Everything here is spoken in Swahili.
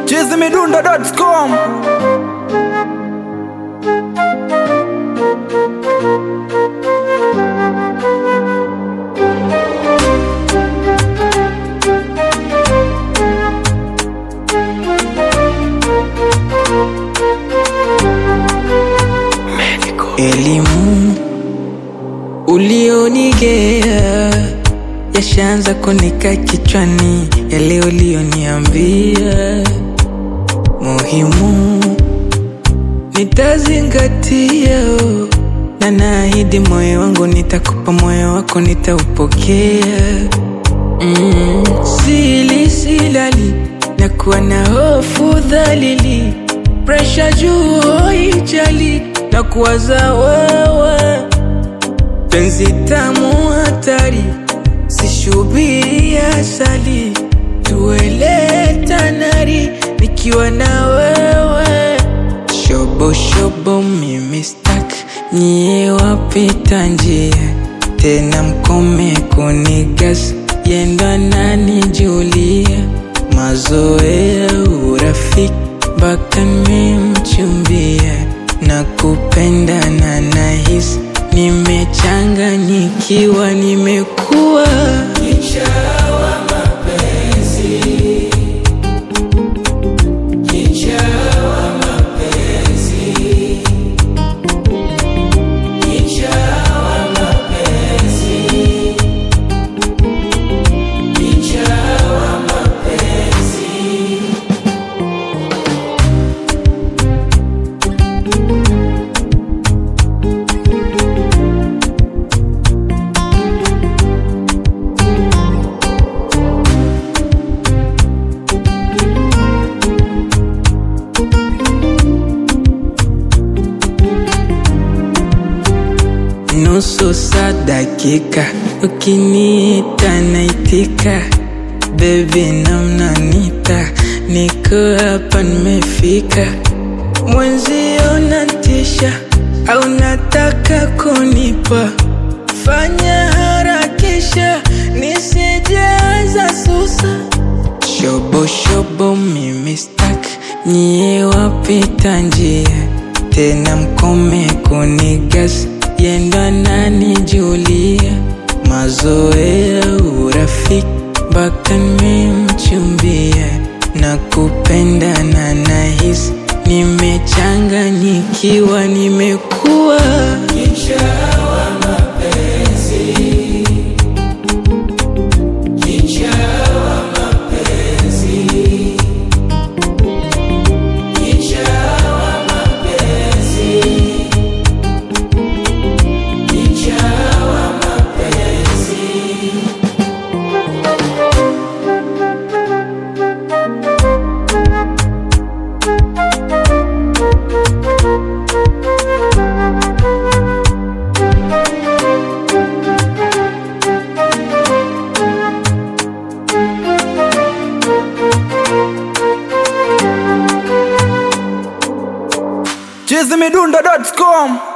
chizimidundo.com Elimu ulionigea yashaanza kunika kichwani, yale ulioniambia muhimu nitazingatia, na naahidi moyo wangu nitakupa, moyo wako nitaupokea. Mm, sili silali na kuwa na hofu dhalili, presha juu hoijali na kuwaza wewe, penzi tamu hatari, sishubiri asali, tuele tanari nikiwa na wewe, shobo shobo mimi stak nyie wapita njia tena mkome kunigas yendo nanijulia mazoea urafiki mpaka nimemchumbia na kupenda na nahisi nimechanganyikiwa nimekuwa nusu saa dakika, ukiniita naitika, bebi namnanita, niko hapa nimefika, mwenzio natisha au nataka kunipa, fanya harakisha nisijaza susa Shobo shobo mimi stak nyie wapita njia tena mkome kunigas yendo nanijulia mazoea urafiki mpaka nimemchumbia na kupenda na nahisi nimechanganyikiwa nimekuwa chizimidundo.com